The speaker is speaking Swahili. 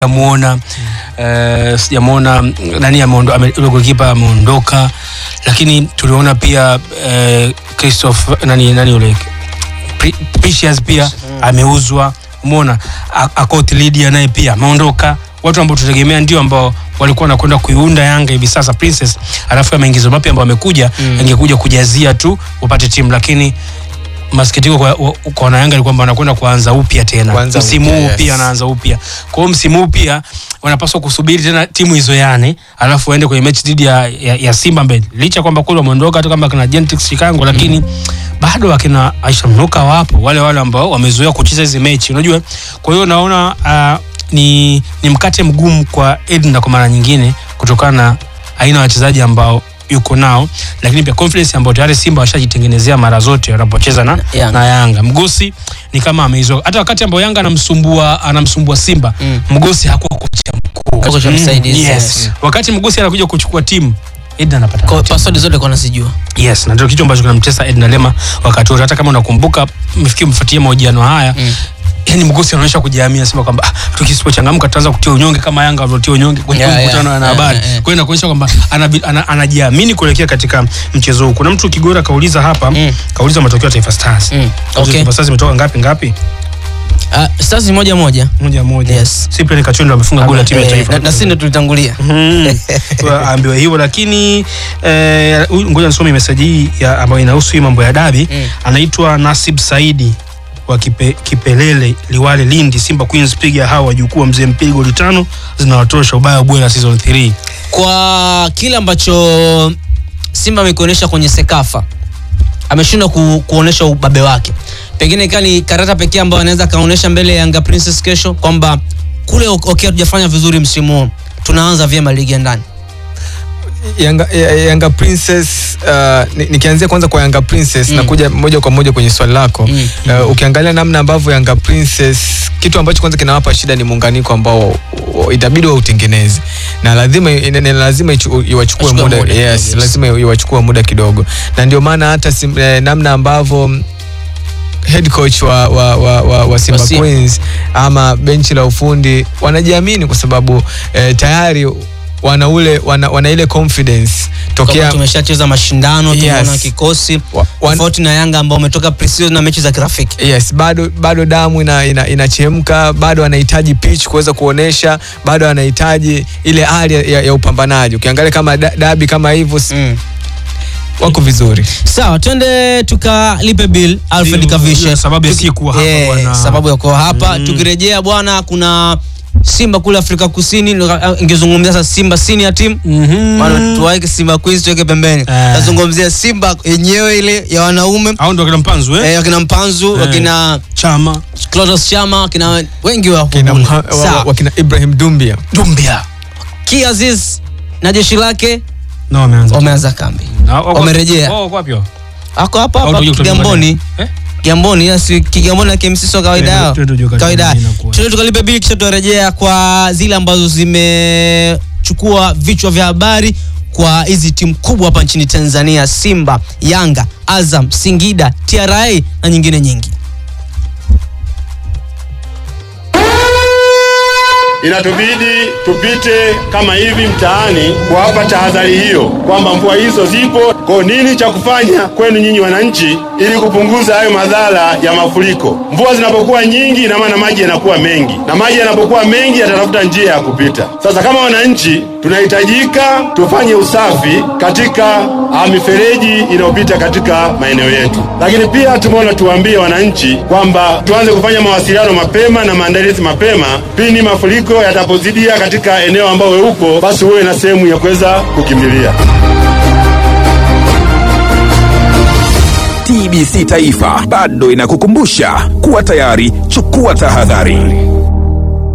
sijamuona eh, sijamuona nani ameondo- ame- yule golikipa ameondoka, lakini tuliona pia eh, Christophe nani nani yule Pri- Precious pia ameuzwa. Umeona A- Akot Lydia naye pia ameondoka, watu ambao tutegemea ndio ambao walikuwa wanakwenda kuiunda Yanga hivi sasa Princess, alafu ya maingizo mapya ambao amekuja Mm. angekuja kujazia tu wapate timu, lakini masikitiko kwa, wa- kwa wanayanga ni kwamba wanakwenda kuanza upya tena Kuanza msimu upya, huu yes. pia anaanza upya. Kwa hiyo msimu huu pia wanapaswa kusubiri tena timu izoeane, alafu waende kwenye mechi dhidi ya, ya, ya Simba mbele, licha kwamba kule wameondoka hata kama kina Gentrix Chikango, lakini bado akina Aisha Mnuka wapo wale wale ambao wamezoea kucheza hizi mechi, unajua. Kwa hiyo naona uh, ni, ni mkate mgumu kwa Edna kwa mara nyingine kutokana na aina ya wachezaji ambao yuko nao, lakini pia confidence ambayo tayari Simba washajitengenezea mara zote wanapocheza na, Yanga. na Yanga. Mgosi ni kama ameizoa, hata wakati ambao Yanga anamsumbua anamsumbua Simba Mm. Mgosi hakuwa kocha mkuu, Kocha Mm, msaidizi, yes. yes. Wakati Mgosi anakuja kuchukua timu Edna anapata Kwa matatizo. password zote kwa nasijua. Yes, na ndio kitu ambacho kinamtesa Edna Lema wakati wote. Hata kama unakumbuka, mfikiri mfuatie mahojiano haya Mm. yani Mgosi anaonyesha kujiamini, anasema kwamba ah, tukisipochangamka tutaanza kutia unyonge kama Yanga walivyotia unyonge kwenye Yeah, mkutano yeah, na yeah, habari. yeah, yeah. Kwa hiyo inakuonyesha kwamba anabi- ana- anajiamini kuelekea katika mchezo huu. Kuna mtu Kigora kauliza hapa, Mm. kauliza matokeo ya Taifa Stars. Mm. Okay. Taifa Stars imetoka ngapi ngapi? Ah, Stars ni moja moja. Moja moja. Yes. Cyprian Kachondo amefunga goli la timu ya Eh, taifa. na- na sisi ndo tulitangulia. Mhm. Kwa aambiwa hivyo lakini eh, huyu- ngoja nisome meseji hii ya- ambayo inahusu hii mambo ya dabi Mm. anaitwa Nasib Saidi wa kipe, Kipelele Liwale Lindi Simba Queens piga hawa wajukuu wa mzee mpigi goli tano zinawatosha ubaya bwela season 3 Kwa kile ambacho Simba amekionyesha kwenye Sekafa ameshindwa ku, kuonesha ubabe wake. Pengine ikawa ni karata pekee ambayo anaweza akaonyesha mbele ya Yanga Princess kesho kwamba kule okay, hatujafanya vizuri msimu huu, tunaanza vyema ligi ya ndani. Yanga, ya- Yanga Princess uh, ni- nikianzia kwanza kwa Yanga Princess Mm. na kuja moja kwa moja kwenye swali lako Mm. uh, ukiangalia namna ambavyo Yanga Princess kitu ambacho kwanza kinawapa shida ni muunganiko ambao uh, itabidi wautengeneze na lazima ina- ina- lazima ichu- iwachukue Ichukue muda, muda yes, kidogo, yes. lazima iwachukue muda kidogo na ndio maana hata sim, eh, namna ambavyo mm, head coach wa, wa, wa, wa, wa Simba Wa Simba. Queens ama benchi la ufundi wanajiamini kwa sababu eh, tayari wana ule wana, wana ile confidence Kwamba tokea tumeshacheza mashindano, tumeona Yes. kikosi Wa- wan- tofauti na Yanga ambao umetoka pre-season na mechi za kirafiki. yes bado bado damu ina, ina, inachemka bado anahitaji pitch kuweza kuonesha bado anahitaji ile hali ya, ya upambanaji ukiangalia kama da, dabi kama hivyo si- Mm. wako vizuri Sawa, twende tukalipe bill Alfred Ndio, Kavishe. ndio, sababu ya Tuki- si kuwa hapa Eh, bwana. sababu ya kuwa hapa. Tukirejea bwana, kuna Simba kule Afrika Kusini, ndo- ingezungumzia sasa Simba senior team maana tuwaeke Simba Queens tuweke pembeni. Tazungumzia Simba yenyewe ile ya wanaume au ndo kina mpanzu eh? eh, wakina Mpanzu, Eh. wakina chama Clatous Chama, wakina wengi wa Kina kule. Mha- wa- Sawa. wakina Ibrahim Dumbia Dumbia Ki Aziz na jeshi lake na wameanza wameanza kambi, Na wako- wamerejea. wako wapi hao? ako hapa Au hapa tuje kutoka Kigamboni. nyumbani? Eh? Kigamboni ila si Kigamboni na KMC sio kawaida Twende- yao. twende tujue kati Kawaida. gani inakuwa. Twende tukalipe bili kisha tutarejea kwa zile ambazo zimechukua vichwa vya habari kwa hizi timu kubwa hapa nchini Tanzania, Simba, Yanga, Azam, Singida, TRA na nyingine nyingi. Inatubidi tupite kama hivi mtaani kuwapa tahadhari hiyo kwamba mvua hizo zipo. Kwa nini cha kufanya kwenu nyinyi wananchi, ili kupunguza hayo madhara ya mafuriko? Mvua zinapokuwa nyingi, ina maana maji yanakuwa mengi, na maji yanapokuwa mengi yatatafuta njia ya kupita. Sasa kama wananchi, tunahitajika tufanye usafi katika ah, mifereji inayopita katika maeneo yetu, lakini pia tumeona tuwaambie wananchi kwamba tuanze kufanya mawasiliano mapema na maandalizi mapema pindi mafuriko yatapozidia katika eneo ambao we uko, basi huwe na sehemu ya kuweza kukimbilia. TBC Taifa bado inakukumbusha kuwa tayari, chukua tahadhari.